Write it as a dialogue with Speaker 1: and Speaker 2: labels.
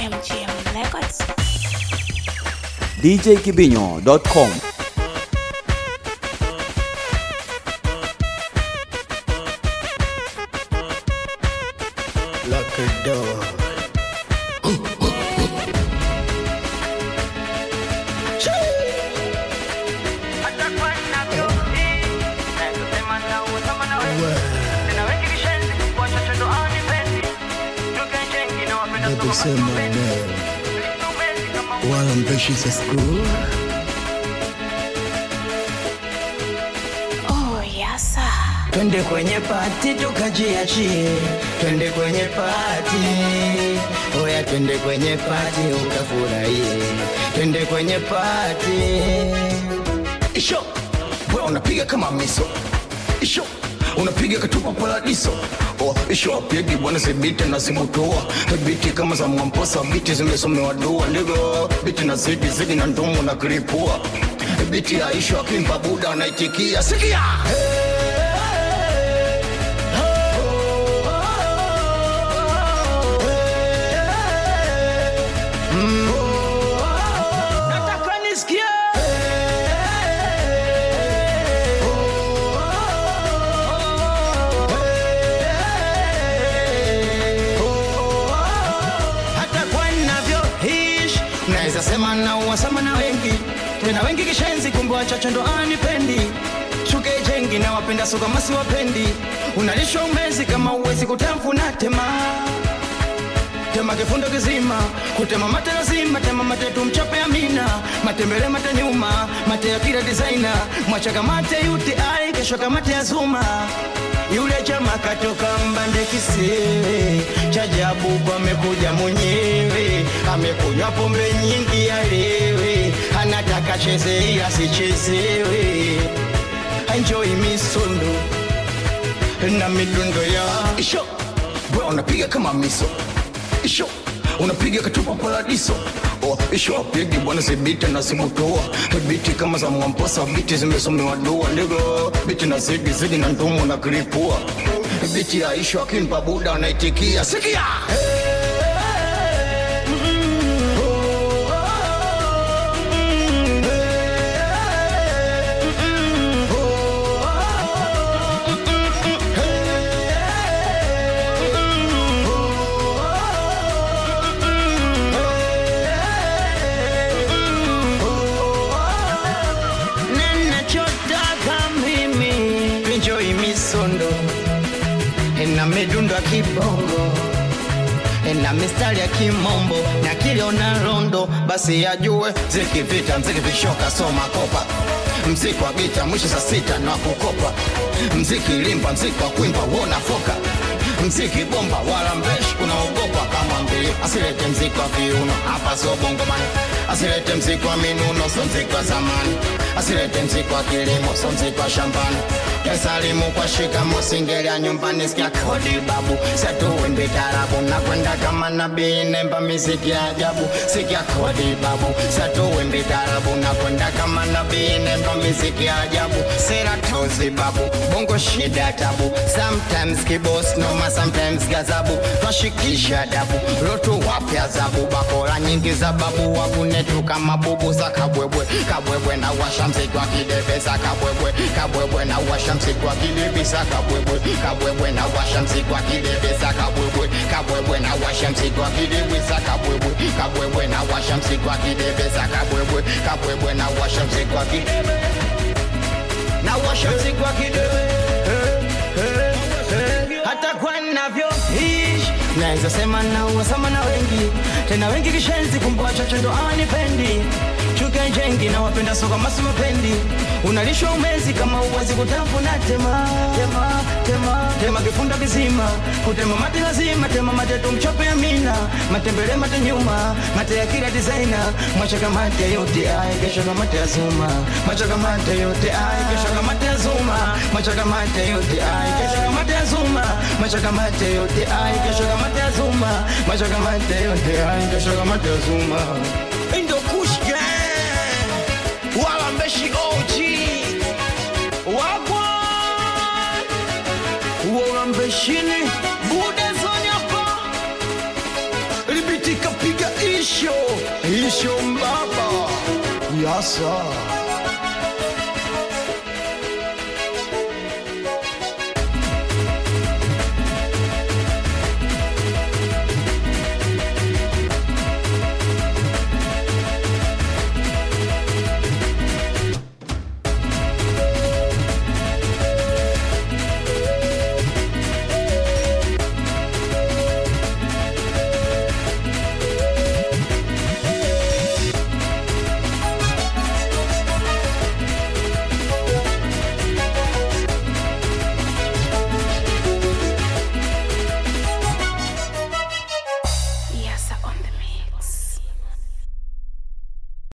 Speaker 1: MGM Records.
Speaker 2: djkibinyo.com
Speaker 3: Lock her door. Baby, say my name. While I'm there, she's at school.
Speaker 1: Oh, yes, sir.
Speaker 3: Twende kwenye pati tukajiachie, twende kwenye pati, oya, twende kwenye pati ukafurahie, twende kwenye pati. Isho, wewe unapiga kama miso. Isho, unapiga katupa paradiso. Oh, isho pigi bwana zibiti na zimutoa biti kama za mwamposa biti zimesomewa dua ndivyo biti na zidi zidi na ndomo na kilipua biti ya isho akimpa buda anaitikia sikia nataka nisikie hata kwa ninavyoishi naweza sema na uwasama na wengi tena wengi kishenzi kumbe wachache ndo anipendi shuke jengi na wapenda suka masi wapendi unalishwa umezi kama uwezi kutamfuna tema tema kifundo kizima kutema mate lazima tema mate tumchape amina matembele mate nyuma mate ya kila designer mwachaka mate uti ai kesho kamate ya zuma yule chama katoka mbande kisiwe chajabu kwa amekuja mwenyewe amekunywa pombe nyingi alewe anataka cheze asichezewe enjoy misondo na midundo ya isho bro unapiga kama miso isho unapiga katupa paradiso Oh, isho apigi bwana zibiti na zimutoa biti kama za mwamposa biti zimesomewa dua ndivyo biti na zigi zigi na ndumu na kilipua biti ya isho akimpa buda anaitikia sikia ninachotaka mimi enjoy misondo na midundo ya kibongo na mistari ya kimombo na kiliona rondo basi yajue zikivita mziki vishoka soma kopa mziki wa gita mwisho saa sita na kukopa mziki limba mziki wa kwimba wona foka mziki bomba wala mbeshi unaogopa kama mbili asilete mziki wa viuno hapa so bongomani asilete mziki wa minuno so mziki wa zamani asilete mziki wa kilimo so mziki wa shambani Kesalimu kwa shikamo singelia nyumbani sikia kodi babu Setuwimbi tarabu na kwenda kama nabii nemba miziki ya ajabu Sikia kodi babu Setuwimbi tarabu na kwenda kama nabii nemba miziki ya ajabu Sera tozi babu bongo shida tabu Sometimes kibos noma sometimes gazabu Twashikisha dabu lotu wapya zabu Bakora nyingi za babu wakunetu kama bubu za kabwebwe Kabwebwe na washa mziki wa kidebe za kabwebwe Kabwebwe na washa mziki wa kidebe za kabwebwe Kabwebwe na washa mziki wa kidebe za kabwebwe Kabwebwe na washa mziki wa kidebe za kabwebwe Kabwebwe na washa mziki wa kidebe za kabwebwe Kabwebwe na washa mziki wa kidebe na washa mziki wa kidebe hata kwa navyoishi naweza sema na uwasama na wengi tena wengi kishenzi kumbe wachache ndo awanipendi chuke jengi na wapenda soka masu mapendi unalishwa umezi kama uwezi kutafuna tema tema tema tema kifunda kizima kutema mate lazima tema mate tumchope amina matembele mate nyuma mate ya kila designer mwachaka mate yote ai kesho kama mate ya zuma mwachaka mate yote ai kesho kama mate ya zuma mwachaka mate yote ai kesho kama mate ya zuma mwachaka mate yote ai kesho kama mate ya zuma mwachaka mate yote ai kesho kama mate ya zuma Indo Kush Gang wala mbeshi OG wagwa wala mbeshini bude zonyapa libitika piga Shombaba. Yasa.